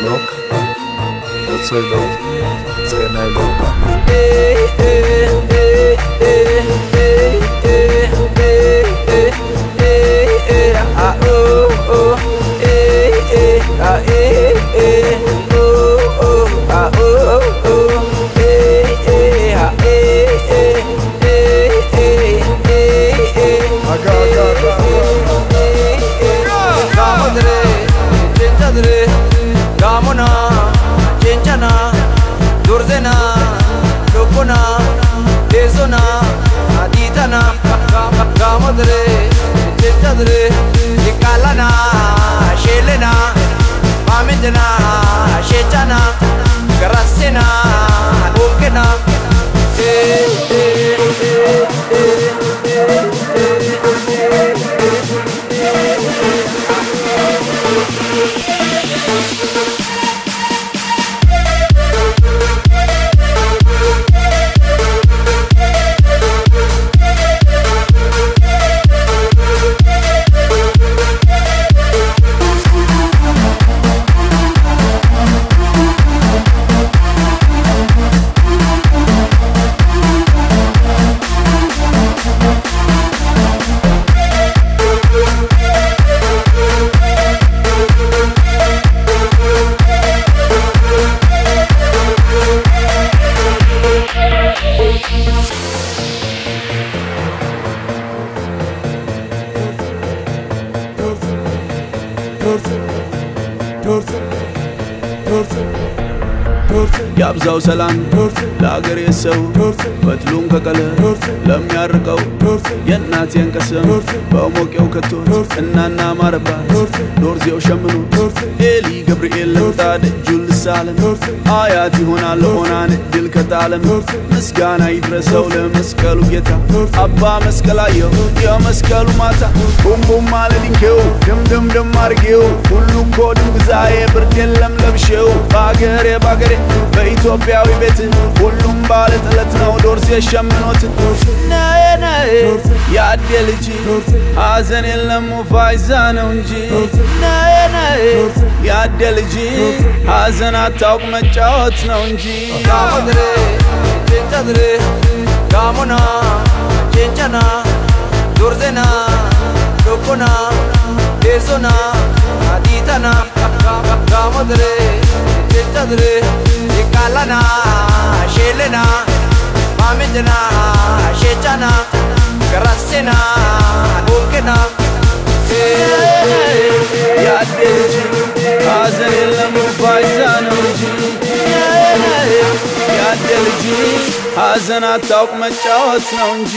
loka utsoy loka tsenay loka aga aga aga Gamodre, Chenchadre, Gamona, Chenchana, Durzena, Lopona, Desona, Aditana, Gamodre, Chenchadre, Nikalana, Shelena, Mamindana, Shechana, Garasena, Okena, eh, eh, eh, ያብዛው ሰላም ለአገሬ ሰው ፈትሉን ከቀለም ለሚያርቀው የእናቴን ቀሰም በሞቄው ከቶት እናና ማረባት ዶርዜው ሸምኖ ኤሊ ገብርኤል ለምጣ ደጁን ልሳለም አያት ይሆናል ሆናን ድል ከጣለም ምስጋና ይድረሰው ለመስቀሉ ጌታ አባ መስቀላየው የመስቀሉ ማታ ቡምቡም አለ ድንኬው ድምድምድም አርጌው ሁሉ እኮ ድንግዛዬ ብርድ የለም ለብሼው በአገሬ በአገሬ በኢትዮጵያዊ ቤት ሁሉም ባለ ጥለት ነው ዶርሴ ሸምኖት ነዬ ነዬ ያዴ ልጅ ሐዘን የለም ፋይዛ ነው እንጂ ነዬ ነዬ ያዴ ልጅ ሐዘን አታውቅ መጫወት ነው እንጂ Gamodre, Chenchadre, Gamona, Chenchana, Durzena, Lopona, Desona, Aditana, Gamodre, Chenchadre, Nikalana, Shelena, Mamindana, Shechana, Garasena, Okena, ያዴ ልጅ ሐዘን የለም ፋይዛ ነው እንጂ ያዴ ልጅ ሐዘን አታውቅ መጫወት ነው እንጂ